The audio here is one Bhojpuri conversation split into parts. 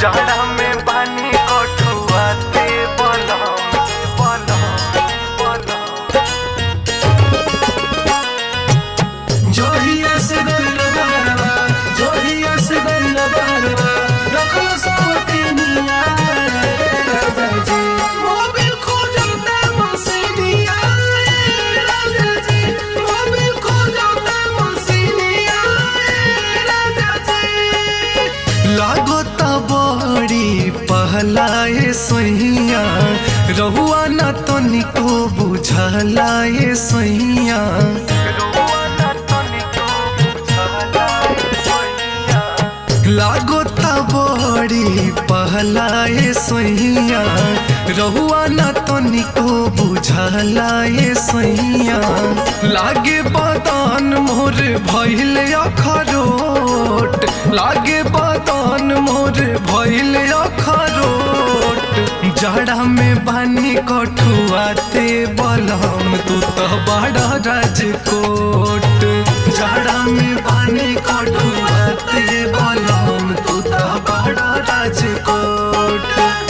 जाड़ा में पानी कठुआते बलम बलम बलम जोहिया से गइल बारवा जोहिया से गइल बारवा रखल सवती निया राजा जी मोबिल खो जाता मसीनिया राजा जी मोबिल खो जाता मसीनिया राजा जी लागता बड़ी पहलाए सैया रहुआ न तो निको बुझलाए सैया लागता बड़ी पहलाए सैया रहुआ न तो निको बुझलाए सैया लागे बदन मोर भइल अखरोट लागे बदन मोर भइल अखरोट जड़ा में बानी कठुआते बलम तू तो बड़ा राजकोट जड़ा में बानी कठुआते बलम तू तो बड़ा राजकोट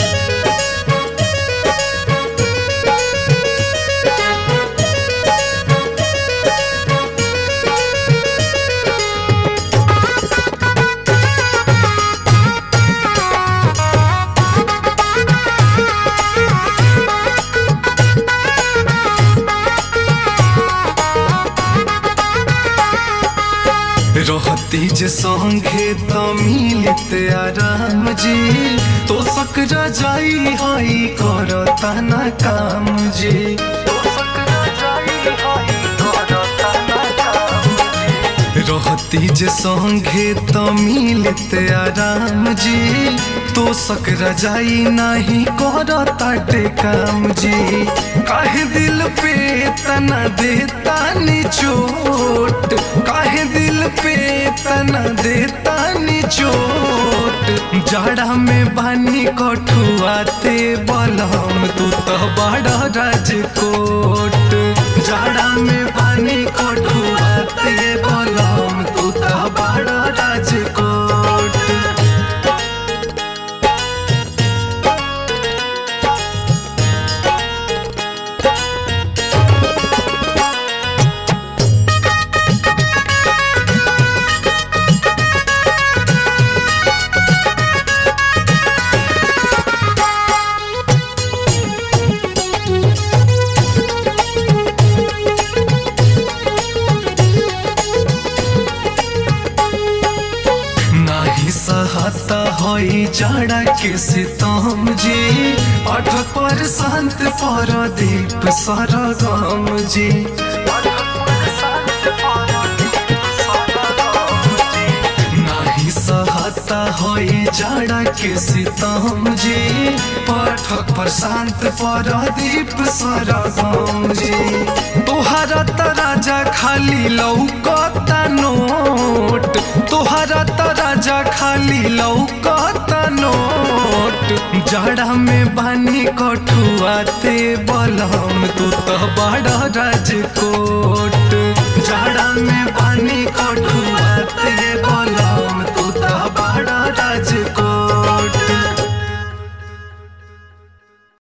रहती जे संगे त मिलित आराम जी तो सकरा जाई हई करता न काम जी तो सकरा जाई हई करता न काम जी रहती जे संगे त मिलित आराम जी तो सकरा जाई नाही करता टे काम जी काहे दिल पे तना देता नी चोट काहे दिल पे तना देता नी चोट जाड़ा में बानी कठुआते बलम तू तो बड़ा राजकोट जाड़ा में बानी कठुआते बलम तू तो बड़ा राजकोट नाही सहता होई जाड़ा के सितम जी अठ पर संत पर दीप सरगम जी नाही सहता होई जाड़ा के सितम जी पाठक पर शांत पर दीप सरगम जी तोहरा त राजा खाली लौकता नोट तोहरा त राजा खाली लौकता नोट जाड़ा में बानी कठुआते बलम तू तो बड़ा राजकोट